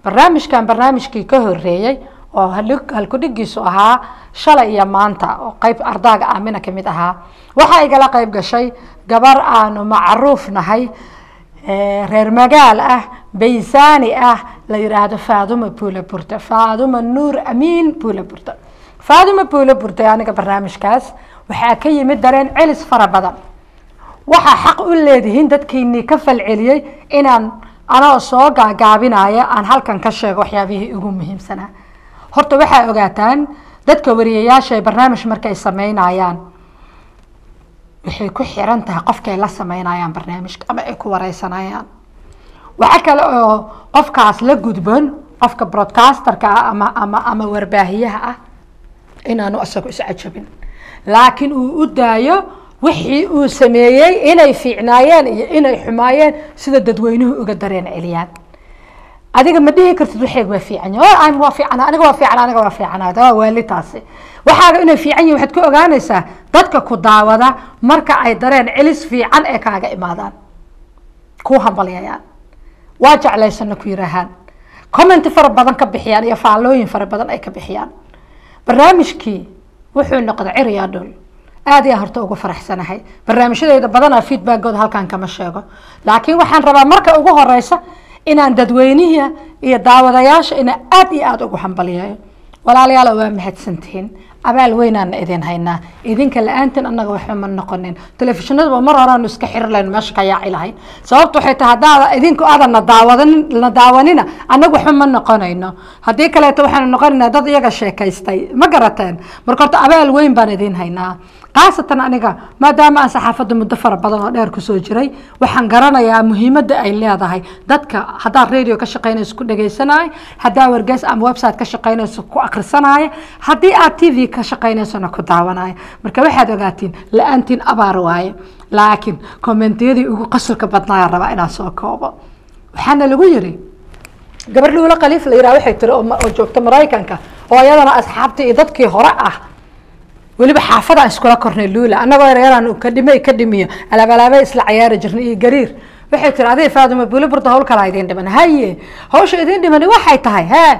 barnaamijkan barnaamijkii ka horeeyey oo halkudhigiisu ahaa shalay iyo maanta oo qeyb ardaaga aamina kamid ahaa waxaa igala qeyb gashay gabar aanu macruuf nahay reer magaal ah baysaani ah la yiraahdo faaduma buula burte faaduma nuur amiin buula burte faaduma buula burte aniga barnaamijkaas waxaa ka yimid dareen celis fara badan waxaa xaq u leedihiin dadkiinii ka falceliyey inaan anoo soo gaagaabinaya aan halkan ka sheego waxyaabihii ugu muhiimsanaa horta waxaa ogaataan dadka wariyayaasha ee barnaamij markay sameynayaan waxay ku xiran tahay qofkay la sameynayaan barnaamijka ama ay ku wareysanayaan waxa kale oo qofkaas la gudban qofka broadcasterka ah ama ama ama warbaahiyaha ah inaanu isagu iscajabin laakiin uu u daayo wixii uu sameeyey inay fiicnaayeen iyo inay xumaayeen sida dadweynuhu uga dareen celiyaan adiga ma dhihi kartid waxeeg waa fiican yahay waa fiican aniga waa fiican aniga waa fiican waa waalitaasi waxaaga inay fiican yihin waxaad ku ogaanaysaa dadka ku daawada marka ay dareen celis fiican ee kaaga imaadaan ku hambalyayaan waa jeclaysana ku yiraahaan commenti fara badan ka bixiyaan iyo faallooyin fara badan ay ka bixiyaan barnaamijkii wuxuu noqday ciriyaa dhul aad iyaan horta ugu faraxsanahay barnaamijyadeyda badanaa feedbackooda halkan kama sheego laakiin waxaan rabaa marka ugu horeysa inaan dadweynihi iyo daawadayaasha ina aad iyo aada ugu hambalyayo walaalayaal waa mahadsantihiin abaal weynaana idin haynaa idinka la-aantiin annaga waxba ma noqonin telefishinadaba mar horeanu iska xiri lahayn meesha ka yaaci lahayn sababta waxay tahay haddaada idinku aadan na daawadan na daawanina annaga waxba ma noqonayno haddii kaleeto waxaanu noqonaynaa dad iyaga sheekaystay ma garateen marka horta abaal weyn baan idin haynaa khaasatan aniga maadaama aan saxaafadda muddo fara badan oo dheer kusoo jiray waxaan garanayaa muhiimadda ay leedahay dadka haddaad radio ka shaqaynayso ku dhegaysanaayo haddaa wargeys ama website ka shaqaynayso ku akhrisanaayo haddii aad t v ka shaqaynaysona ku daawanayo marka waxaad ogaatiin la-aantiin abaar waaye laakiin kommentiyadii ugu qasurka badnaaya rabaa inaan soo koobo waxaana lagu yiri gabar luula khaliif la yiraha waxay tiri oo joogta maraykanka oo iyadana asxaabtii iyo dadkii hore ah weliba xaafadaan iskula kornay luula annagoo yaryaraan ka dhime ka dhimiyo alaabalaabay isla cayaari jirnay iyo gariir waxay tiri aday faaduma buli burda hawl kalaa idiin dhiman haye hawsha idiin dhimani waxay tahay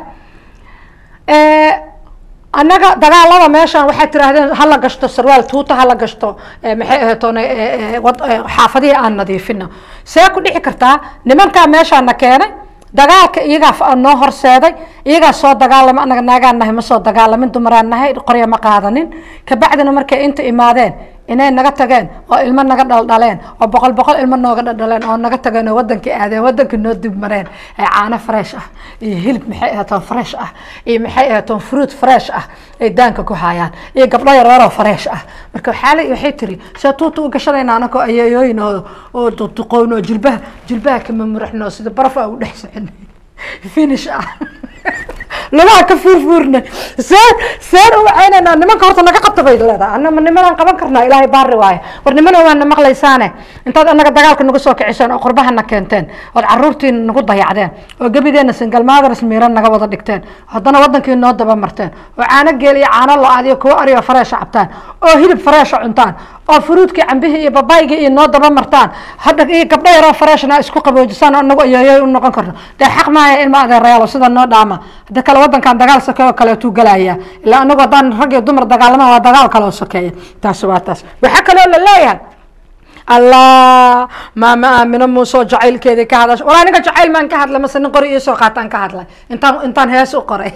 he annaga dagaalada meeshaan waxay tiraahdeen hala gashto sarwaal tuuta hala gashto maxay ahaytoon xaafadihii aan nadiifino see ku dhici kartaa nimankaa meeshaana keenay dagaalka iyagaa noo horseeday iyagaa soo dagaalama anaga naagaan nahay ma soo dagaalamin dumaraan nahay qorya ma qaadanin kabacdina markay inta imaadeen inay naga tageen oo ilmo naga dhaldhaleen oo boqol boqol ilmo nooga dhaldhaleen oo naga tageen oo wadankii aadeen wadankii noo dib mareen ee caano fresh ah iyo hilib maxay ahatoon fresh ah iyo maxay ahatoon fruit fresh ah ay daanka ku hayaan iyo gabdho yareeroo fresh ah marka waxaa waxay tiri see tuuta u gashanayna anakoo ayeeyooyin oo oo duqown oo jilbaha jilbaha kama muraxno sida baraf aa u dhex socon finish ah lugaha ka fuurfuurna seen seen u wacaynayna nimanka horta naga qabta bay leedahay anama nimanaan qaban karnaa ilaahay baari waaye war nimana waa na maqlaysaane intaad annaga dagaalka nagu soo kiciseen oo qurbahana keenteen ood caruurtiina nagu dayacdeen oo gebideena singalmaadaras miiran naga wada dhigteen haddana wadankii noo daba marteen oo caano geel iyo caano lo-aad iyo kuwo ariyo fareesha cabtaan oo hilib fareesha cuntaan oo furuudkii cambihii iyo babaygii iyo noo daba martaan hadda iyo gabdho yaroo fareeshna isku qaboojisaan oo nagu ayeeyo u noqon karno dee xaq maaya ilma adeerayaalo sida noo dhaama hadda kale wadankan dagaal sokeeyo kaleetuu galaya ilaa anagu haddaan rag iyo dumar dagaalamaan waa dagaal kaloo sokeeya taasi waa taas waxaa kaloo la leeyahay allah maama aamino muusoo jacaylkeedii ka hadasha walaa ninka jacayl maan ka hadlay mase nin qori iisoo qaataan ka hadlay intaan intaan hees u qoray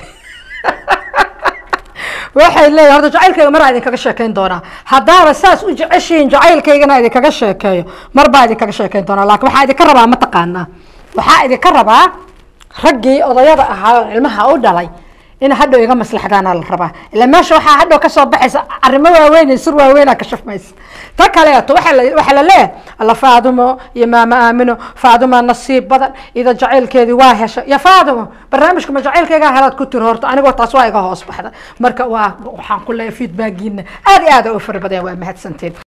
waxay leeyahay horta jacaylkayga maraa idinkaga sheekeyn doonaa haddaaba saas u jeceshihiin jacaylkaygana idinkaga sheekeeyo mar baa idinkaga sheekeyn doonaa laakiin waxaa idinka rabaa ma taqaanaa waxaa idinka rabaa raggii odayada ahaa oo ilmaha u dhalay in hadhow iga maslaxdaana la rabaa ila meesha waxaa hadhow kasoo baxaysa arrimo waaweyn iyo sir waaweynaa ka shafmaysa ta kaleeto waxaa la waxaa la leeyahay alla faadumo iyo maama aamino faadumaa nasiib badan ida jacaylkeedii waa heshay ya faadumo barnaamijka ma jacaylkaygaa helaad ku tiri horta anigoo taas waa iga hoos baxda marka waa waxaan ku leeyahay feedbackiina aad iyo aad u fara badan waa mahadsantiin